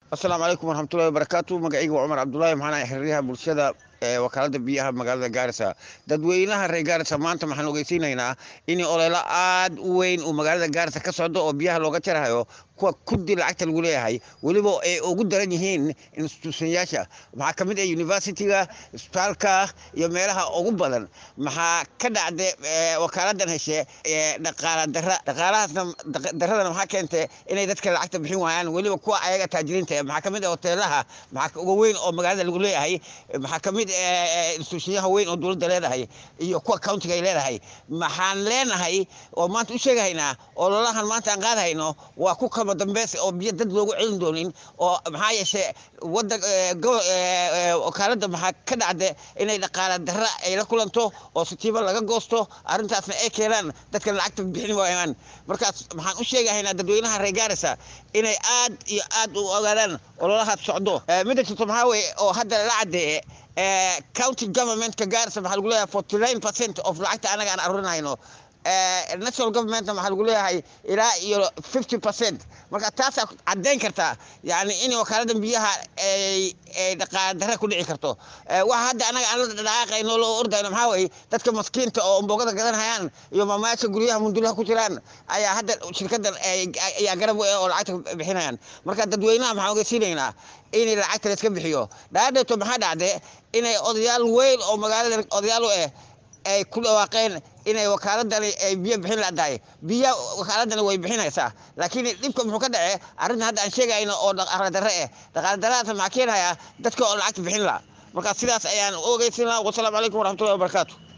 asalaamu calaykum waraxmatullahi wabarakaatu magacayga waa cumar cabdulaahi maxaan xiriiryaha bulshada ee wakaalada biyaha magaalada gaarisa dadweynaha reer gaarisa maanta waxaan ogeysiinaynaa in olelo aad u weyn uu magaalada gaarisa ka socdo oo biyaha looga jarahayo kuwa kudi lacagta lagu leeyahay weliba ay ugu daran yihiin institutionyaasha maxaa ka mid ah universityga isbitaalka iyo meelaha ugu badan maxaa ka dhacda wakaaladan heshe dhaqaala dara dhaqaalahaasna daradana maxaa keentay inay dadka lacagta bixin waayaan weliba kuwa ayaga taajiriinta maxaa ka mid ah hoteelaha maxaa uga weyn oo magaalada lagu leeyahay maxaa ka mid institutionyaha weyn oo dowladda leedahay iyo kuwa countiga ay leedahay maxaan leenahay oo maanta u sheegahaynaa oo lolahan maanta aan qaadahayno waa ku kama dambeys oo biyo dad loogu celin doonin oo maxaa yeeshe wadan wakaalada maxaa ka dhacda inay dhaqaala dara ay la kulanto oo sitiibo laga goosto arrintaasna ay keenaan dadkan lacagta bixin waayaan markaas maxaan u sheegahaynaa dadweynaha reer gaarisa inay aad iyo aad u ogaadaan ololahaas socdo midda jirto maxaa weye oo hadda la cadeeye county governmentka gaarisa maxaa lagu leeyahay forty nine percent of lacagta anaga aan arurinayno national governmentna waxaa lagu leeyahay ilaa iyo fifty percent marka taasaa caddayn kartaa yani in wakaalada biyaha ay dhaqaala dara ku dhici karto waxa hadda anaga aan la dhaqaaqayno loo ordayno maxaa weye dadka maskiinta oo ambogada gadanhayaan iyo maamayaasha guryaha mundulaha ku jiraan ayaa hadda shirkadan ayaa garab u oo lacagta bixinayaan marka dadweynaha maxaan ogeysiinaynaa in lacagta la iska bixiyo dhaadheeto maxaa dhacde inay odayaal weyn oo magaalada odayaal u ah ay ku dhawaaqeen inay wakaaladani ay biyo bixin ladahay biya wakaaladani way bixinaysaa laakiin dhibka muxuu ka dhace arrinta hadda aan sheegayno oo dhaqaala darre ah dhaqaala darradaas maxaa keenayaa dadka oo lacagta bixin laha marka sidaas ayaan u ogeysinaa wasalaamu calaykum waraxmatullahi wabarakaatu